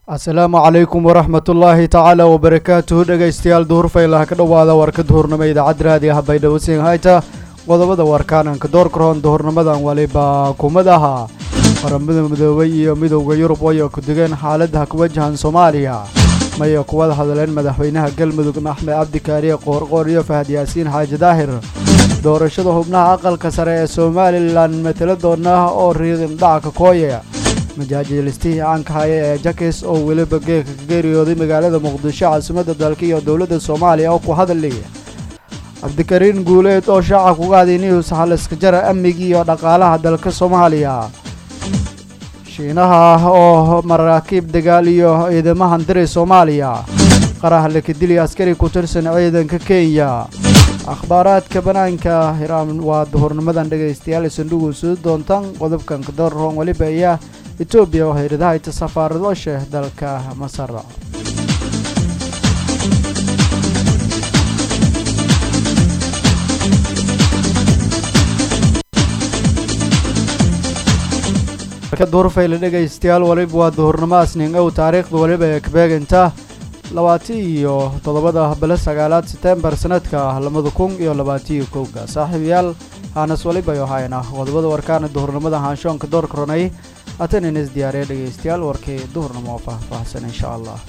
asalaamu calaykum waraxmatullaahi tacaala wabarakaatuhu dhegaystayaal duhurfaylaha ka dhowaada warka duhurnimo idaacad raadi ah baydhawasiin hayta qodobada warkaananka doorkaroon duhurnimadan waliba kumadaha qaramada midoobay iyo midowda yurub waya ku digeen xaaladaha ku wajahan soomaaliya maya kuwada hadleen madaxweynaha galmudug axmed cabdikaariye qoorqoor iyo fahad yaasiin xaaji daahir doorashada xubnaha aqalka sare ee somalilan mataladoona oo riiqin dhacka kooye majaajilistihii caanka haya ee jakis oo weliba geeka ka geeriyooday magaalada muqdisho caasimadda dalka iyo dowladda soomaaliya oo ku hadali cabdikariin guuleed oo shaaca kuga haday news xaliska jara amnigii iyo dhaqaalaha dalka soomaaliya shiinaha oo maraakiib dagaal iyo ciidamahan diray soomaaliya qarax lakadili askari ku tirsan ciidanka kenya akhbaaraadka banaanka hiraam waa duhurnimadan dhegaystayaal isandhugu soo doontaan qodobkan kadoorroon weliba ayaa etoobiya oo hayradahaita safaarado sheeh dalka masar duhurfayle dhegaystayaal waliba waa duhurnimo asnin ow taariikhda waliba ee kabeeganta labaati iyo toddobada bilo sagaalaad setembar sanadka labada kun iyo labaatiyo kowga saaxiibayaal haanas walibayo hayna qodobada warkaana duhurnimada haanshoonka doorka ronay haatan inas diyaariya dhegaystayaal warkii duhurnimo oo faahfaahsan insha allah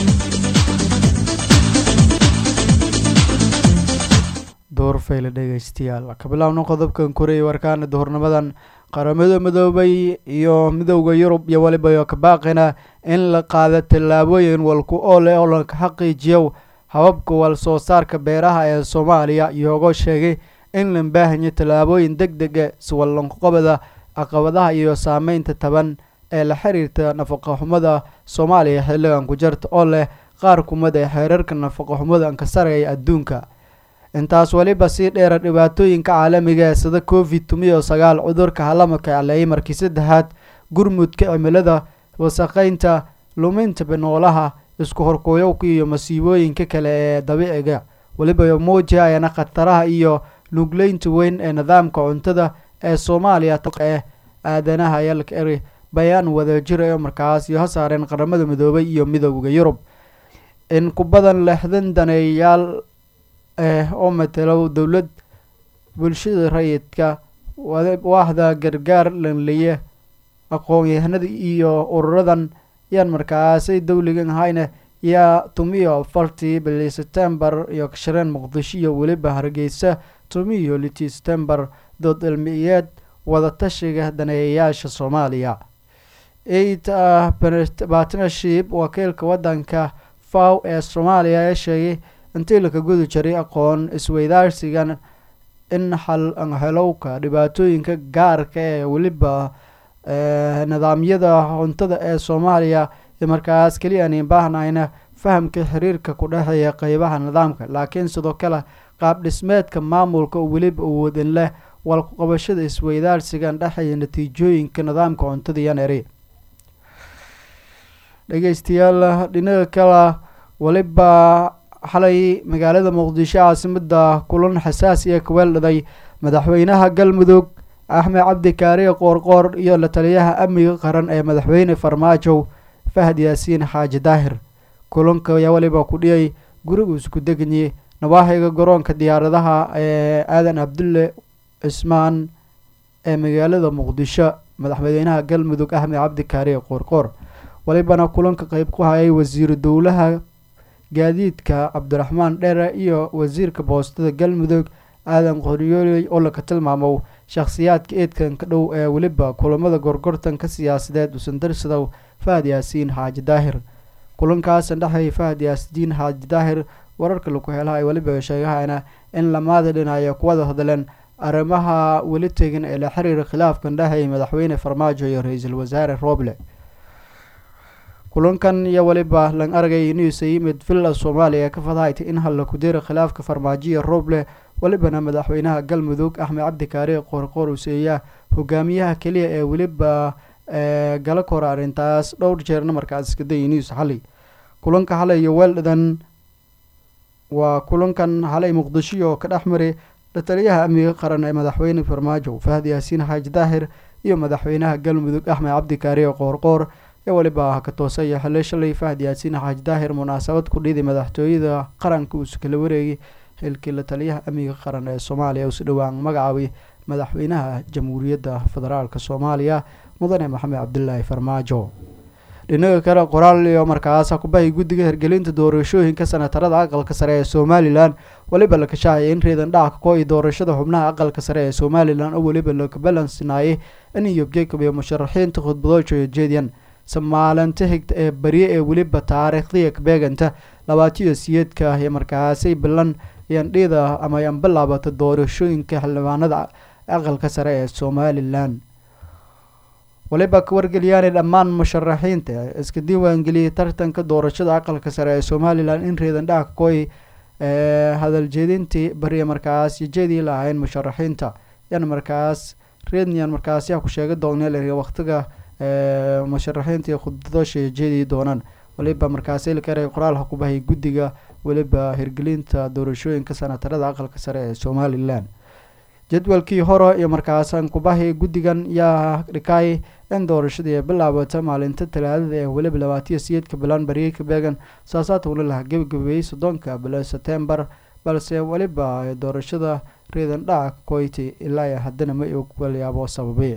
duhurfayle dhegaystayaal ka bilaabno qodobkan koreyay warkaana duhurnimadan qaramada midoobay iyo midowda yurub iyo waliba ka baaqina in la qaado tallaabooyin walku oo leh oo la xaqiijiyo hababka wal soo saarka beeraha ee soomaaliya iyagoo sheegay in la baahanyo tallaabooyin deg dega siwalanqobada caqabadaha iyo saameynta taban ee la xiriirta nafaqoxumada soomaaliya xilligan ku jarta oo leh qaar kumid ee xeerarka nafaqoxumada ka sareeya adduunka intaas weliba sii dheera dhibaatooyinka caalamiga ee sida covid tumiyo sagaal cudurka halamaka aleeyay markii saddexaad gurmudka cimilada wasaqeynta luminta binoolaha isku horkooyowka iyo masiibooyinka kale ee dabiiciga weliba muujihayana khataraha iyo nugleynta weyn ee nidaamka cuntada ee soomaaliya ee aadanaha yalka eri bayaan wadajir ee markaas iyo hasaareen qaramada midoobay iyo midowda yurub in ku badan lixdan daneeyaal eh oo matalo dowlad bulshada rayidka waaxda gargaar lanliye aqoon-yahanada iyo ururadan yaan markaasay dowligan hayna yaa tumiyo afartii bili setembar iyo kashireen muqdisho iyo weliba hargeysa tumiyo litii setembar dood cilmiyeed wadatashiga daneeyayaasha soomaaliya eight partnership wakiilka wadanka faw ee soomaaliya ee sheegay intii laka gudi jiray aqoon isweydaarsigan in xal helowka dhibaatooyinka gaarka ee weliba nidaamyada cuntada ee soomaaliya markaas keliya aan baahnayna fahamka xiriirka ku dhexeeya qeybaha nidaamka laakiin sidoo kale qaab dhismeedka maamulka oo weliba awoodin leh walkuqabashada isweydaarsigan dhexeeya natiijooyinka nidaamka cuntada iyo neri dhegeystayaal dhinaga kale weliba xalay magaalada muqdisho caasimada kulan xasaasi ee kaweeldhaday madaxweynaha galmudug axmed cabdikaariye qoorqoor iyo la taliyaha amniga qaran ee madaxweyne farmaajo fahad yaasiin xaaji daahir kulanka ayaa weliba ku dhiyay gurigu isku deganye nawaaxiga garoonka diyaaradaha ee aadan cabdulle cismaan ee magaalada muqdisho madaxweynaha galmudug axmed cabdikaariye qoorqoor walibana kulanka qeyb ku hayay wasiiru dowlaha gaadiidka cabdiraxmaan dheere iyo wasiirka boostada galmudug aadan qoryooley oo laka tilmaamo shakhsiyaadka eedkan ka dhow ee weliba kulamada gorgortanka siyaasadeed usandarsadow fahad yaasiin xaaji daahir kulankaasn dhexeey fahad yaasiin xaaji daahir wararka laku helaha ay weliba sheegahayna in lamaada dhinaaya kuwada hadleen arrimaha weli tegan ee la xiriira khilaafkan dhexeey madaxweyne farmaajo iyo ra-iisul wasaare rooble kulankan iyo weliba lan aragay inuusa yimid villa soomaaliya ee ka fadahaytay in halla ku dira khilaafka farmaajoya rooble welibana madaxweynaha galmudug axmed cabdikaari qoorqoor useeya hogaamiyaha keliya ee weliba gala kora arrintaas dhowr jeerna markaas iskaday news xalay kulanka xalay iyo weeldhadan waa kulankan xalay muqdisho ka dhex maray lataliyaha amniga qaran ee madaxweyne farmaajo fahad yaasiin xaaji daahir iyo madaxweynaha galmudug axmed cabdikaariye qoorqoor ee weliba ka toosaya xilli shalay fahad yaasiin xaaji daahir munaasabad ku dhiiday madaxtooyada qaranka uusu kala wareegay xilkii la taliyaha amniga qaran ee soomaaliya usu dhowaan magacaabay madaxweynaha jamhuuriyadda federaalk soomaaliya mudane maxamed cabdilaahi farmaajo dhinaga kale qoraal iyo markaas kubahay guddiga hirgelinta doorashooyinka senatarada aqalka sare ee somalilan weliba la kashaacaya in reedan dhaca ko iyo doorashada xubnaha aqalka sare ee somalilan oo weliba la balansinaayay in iyo jacob iyo musharaxiinta khudbadoojo jeediyan samaalinta xigta ee barye ee weliba taariikhdiya beeganta labaatiyo siyeedka iyo markaasay bilan yandhida ama yan bilaabata doorashooyinka xildhibaanada aqalka sare ee somalilan waliba ka wargeliyaanay dhammaan musharaxiinta iska diiwaangeliyay tartanka doorashada aqalka sare ee somalilan in reedan dhaca koy hadal jeedintii bariya markaas jeedii lahayn musharaxiinta yan markaas reedniyan markaas yaa ku sheega dooneel waqtiga musharaxiinta iyo khudbadoosha jeedii doonaan waliba markaas ilkare qoraalha ku bahay guddiga weliba hirgelinta doorashooyinka senatarada aqalka sare ee somalilan jadwalkii hore iyo markaasan kubahi guddigan yaa dhikay in doorashadii bilaabata maalinta talaadada ee weliba labaatiyo siyeedka bilan baryey ka beegan saasaatuna laha gebagabeeyey soddonka bilo setembar balse weliba doorashada reedan dhaca koyti ilaa haddana ma og walyaabo sababay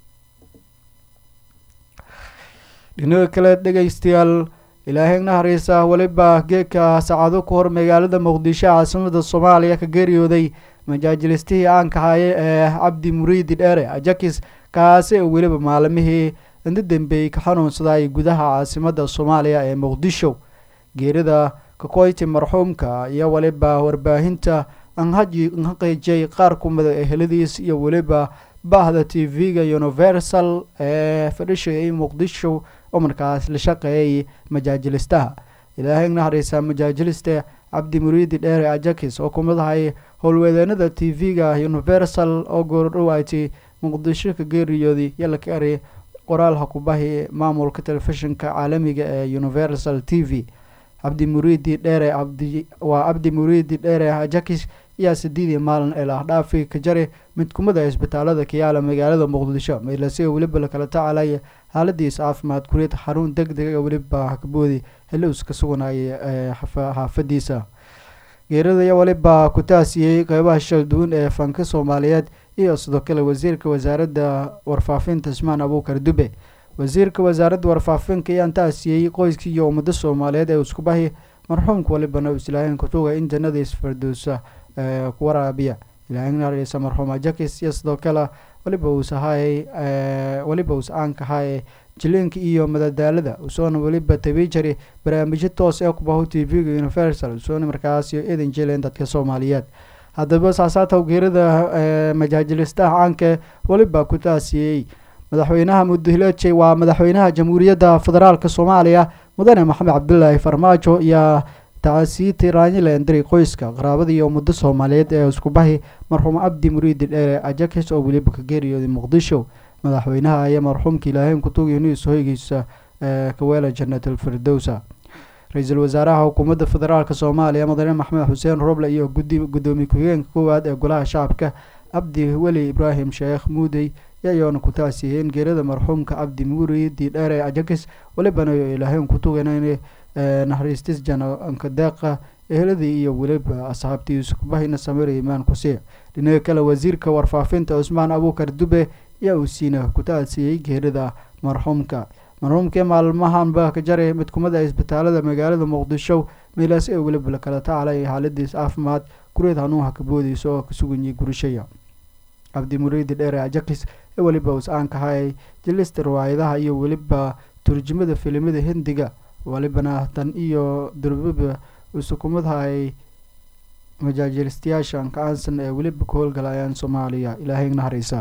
dhinaga kale dhegeystayaal ilaahay naxariisa weliba geedka saacado ku hor magaalada muqdisho caasimada soomaaliya ka geeriyooday majaajilistihii aanka haye ee cabdi muriidi dheere ajakis kaasi oo weliba maalimihii inta dambeeyey ka xanuunsaday gudaha caasimada soomaaliya ee muqdisho geerida kakoyti marxuumka iyo weliba warbaahinta anhaji anhaqeejay qaar kumida eheladiis iyo weliba bahda t v-ga universal ee fadhishay muqdisho oo markaas la shaqeeyay majaajilistaha ilaahay naxariisa majaajiliste cabdi muriidi dheere ajakis oo kumid ahay howlwadeenada t v-ga universal oo goordhowaati muqdisho ka geeriyooday yala ka eray qoraalha kubahi maamulka telefishinka caalamiga ee universal t v cabdi muriidi dheere cabdi waa cabdi muriidi dheere ajakis ayaa sideedii maalin ee lahdhaafi ka jari mid kumida isbitaalada kayaala magaalada muqdisho meelasiga weliba lakala tacalaya xaaladiisa caafimaad kuriid xarun deg dega weliba kaboodi xillius ka suganaya ee xaafadiisa geerida iyo weliba ku taasiyey qeybaha shal duwan ee fanka soomaaliyeed iyo sidoo kale wasiirka wasaaradda warfaafinta ismaan abuukar dube wasiirka wasaaradda warfaafinka ayaan taasiyey qoyskii iyo ummada soomaaliyeed ee iskubahi marxuumka walibana islaahin kutuga in jannada isfardowsa ku waraabiya ilaahinaarisa marxuum ajakis iyo sidoo kale weliba uus ahaayay weliba uus aanka ahaayay jiliinka iyo madadaalada usoona weliba tabi jari barnaamijyo toos ee kubaho t v-ga universal usoona markaas iyo eedan jeleen dadka soomaaliyeed haddaba saasaataw geerida majaajilistaha caanka weliba ku taasiyey madaxweynaha mudahileejay waa madaxweynaha jamhuuriyadda federaalk soomaaliya mudane maxamed cabdilaahi farmaajo iyo tacasiiti raanyilandari qoyska qaraabada iyo ummado soomaaliyeed ee iskubahi marxuum cabdi muriidi dheere ajakis oo weliba ka geeriyooday muqdisho madaxweynaha ayaa marxuumka ilaahayn kutugiyo niis hoygiisa ee kaweela jannatal firdowsa ra-iisul wasaaraha xukuumadda federaalk soomaaliya mudane maxamed xuseen roble iyo gudoomiye ku-xigeenka koowaad ee golaha shacabka cabdi weli ibraahim sheekh muudey yayoona ku taasiyeen geerada marxuumka cabdi muriidi dheere ajakis welibana ilaahayn kutugan naxariistis janka deeqa eheladii iyo weliba asxaabtii iskubahina samir imaan kusiic dhinaga kale wasiirka warfaafinta cusmaan abuukar dube ayaa uu siina ku taasiyey geerida marxuumka marxuumkii maalmahanba ka jaray mid kumida isbitaalada magaalada muqdisho meelaas ee weliba lakala tacalay xaaladiis caafimaad kureed hanuunha kaboodeysa oo kasuganyay gurishaya cabdi muriidi dheere ajakis ee weliba us-aanka hayay jilista riwaayadaha iyo weliba turjumada filimada hindiga walibana tan iyo durbaba usukumadahay majaajilistayaasha ankacaansan ee weliba ka howlgalayaan soomaaliya ilaahay naxariisa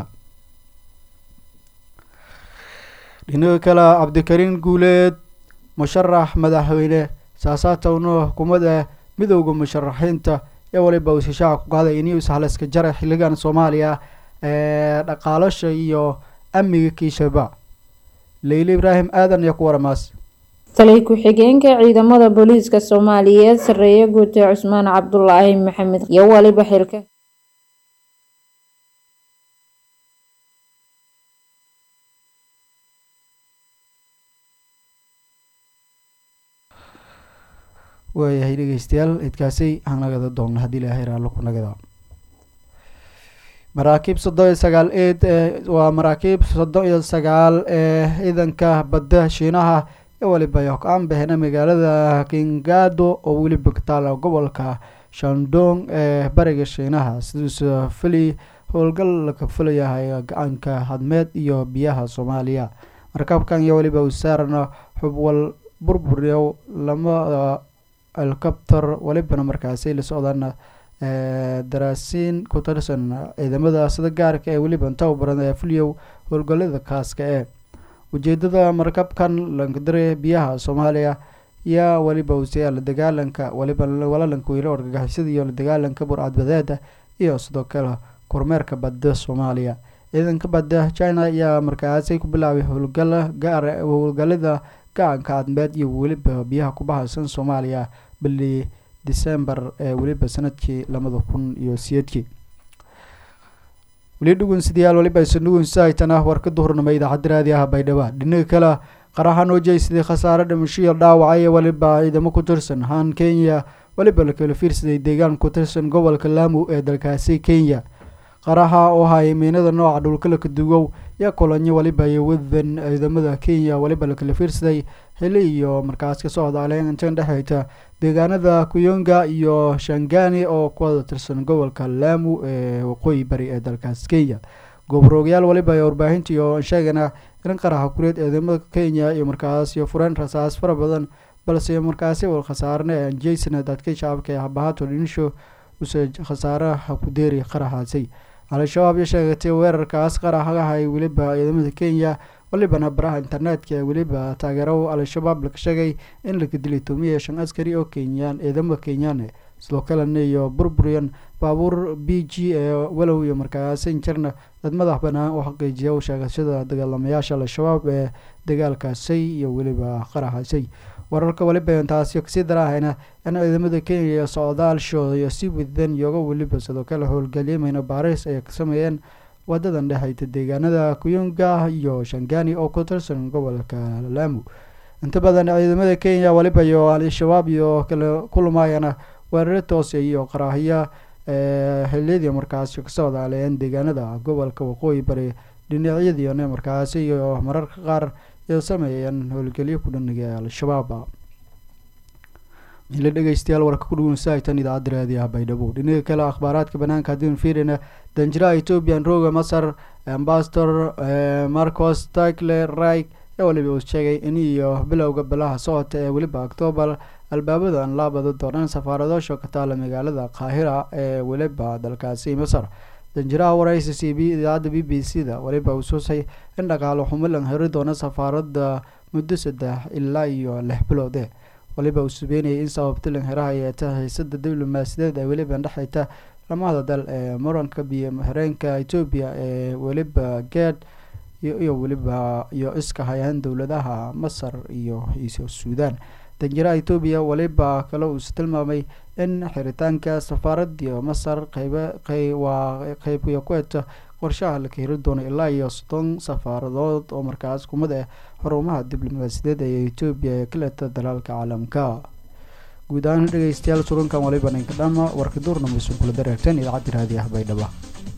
dhinaga kale cabdikariin guuleed musharax madaxweyne saasaatowna xukuumadda midowda musharaxiinta ee waliba uu shishaaca ku qaaday inuu sahlaska jara xilligan soomaaliya ee dhaqaalasha iyo amniga kiishaba leyli ibraahim aadan iyo ku waramaas taliy ku-xigeenka ciidamada booliiska soomaaliyeed sareeye guute cusmaan cabdulaahi maxamed iyo waliba xilka waayahay dhegeystayaal idkaasi hanagada doonna haddii ilaahay raallo ku nagada maraakiib soddon iyo sagaal eed waa maraakiib soddon iyo sagaal ee ciidanka badda shiinaha ee weliba yokaan bahena magaalada kingado oo weliba ka taala gobolka shandong ee bariga shiinaha siduusa fili howlgal laga filayahay gacanka hadmeed iyo biyaha soomaaliya markabkan iyo weliba uu saarana xubwal burburiyo lamada helicopter welibana markaasi la socdaan daraasiin ku tirsan ciidamada sida gaarka ee weliba tababaran ee fuliyow howlgalada kaaska ee ujeedada markabkan lankadare biyaha soomaaliya yaa weliba usiyaa la dagaalanka weliba walaalanka weylo argagixisada iyo la dagaalanka burcadbadeeda iyo sidoo kale kormeerka badda soomaaliya ciidanka badda china ayaa markaasi ku bilaabay howlgala gaar howlgalada gacanka cadmeed iyo weliba biyaha ku bahaysan soomaaliya bili december ee weliba sanadkii labada kun iyo siyeedkii weli dhugunsidayaal weliba aysan dhugunsahaytana warka duhurnimo idaacadda raadiyaha baydhabo dhinaga kale qaraxan oo jeysaday khasaare dhimashiyo dhaawacay weliba ciidamo ku tirsan haan kenya weliba la kala fiirsaday deegaan ku tirsan gobolka laamu ee dalkaasi kenya qaraxa oo hayay miinada nooca dhulkalaka dugow yaa kulanyo weliba iyo wadan ciidamada kenya weliba la kala fiirsaday xili iyo markaas ka socda aleentan dhexeyta deegaanada kuyonga iyo shangani oo kuwada tirsan gobolka laamu ee waqooyi bari ee dalkaas kenya goboroogayaal weliba ee warbaahinta iyo sheegana in qaraxa kureed ciidamada kenya iyo markaas iyo fureen rasaas fara badan balse markaasi wal khasaarne jason dadka shacabka ee habahato dhinisho use khasaaraha ku deeri qaraxaasi al-shabaab iyo sheegatay weerarkaas qaraxahay weliba ciidamada kenya walibana baraha internetka ee weliba taageero al-shabaab laga sheegay in laga dilay toomiya shan askari oo kenyaan ciidamada kenyaane sidoo kalena iyo burburiyan baabuur b g ee walow iyo markaasin jirna dad madax banaan oo xaqiijiya sheegashada dagaalamayaasha al-shabaab ee dagaalkaasay iyo weliba qaraxaasay wararka weliba intaasi kasii daraahayna in ciidamada kenya iyo socdaalshooda iyo si wadan iyoga weliba sidoo kale howlgalyamayna baaris ay ka sameeyeen wadadan dhexeyta deegaanada kuyunga iyo shangani oo ku tirsan gobolka laamu inta badan ciidamada kenya weliba iyo al-shabaab iyo kala kulmayana weeraro toose iyo qaraahiya xiliyadii markaasi ka socdaaleen deegaanada gobolka waqooyi bari dhinacyadiina markaasi iyo mararka qaar iyo sameeyeen howlgelyo ku dhaniga al-shabaab mila dhegeystayaal warka ku dhugunsahaytan idaacadda raadiyaha baydhabo dhinaga kale akhbaaraadka banaanka haddiinu fiirina danjiraha ethoobian roga masar ambasador marcos tikle rig ee weliba uu sheegay in iyo bilowga bilaha socota ee weliba octoobar albaabada aan laabado doonaan safaaradoosha ka taala magaalada qaahira ee weliba dalkaasi masar danjiraha waraysi c b idaacadda b b c da weliba uu susay in dhaqaalo xumo lan heri doono safaarada muddo saddex ilaa iyo lix biloode waliba uu subeynayay in sababta lanheraha ay tahay xiisada diblomaasiyadeed ee weliba dhexeyta lamada dal ee muranka biyo xireenka etoobiya ee weliba geed iyo weliba iyo iska hayaan dowladaha masar iyo suudaan danjiraha etoobiya weliba kale uuse tilmaamay in xiritaanka safaaradiyo masar qeybwaa qeybiyo ku eta qorshaha la kaheri doono ilaa iyo soddon safaaradood oo markaas kumid ah xarumaha diblomaasiyadeed ee etoobiya ee ka leta dalaalka caalamka guud ahaan dhegeystayaal surunkan waliba ninka dhama warka duurnameysun kula dareerteen idaacadda raadiyaha baydhaba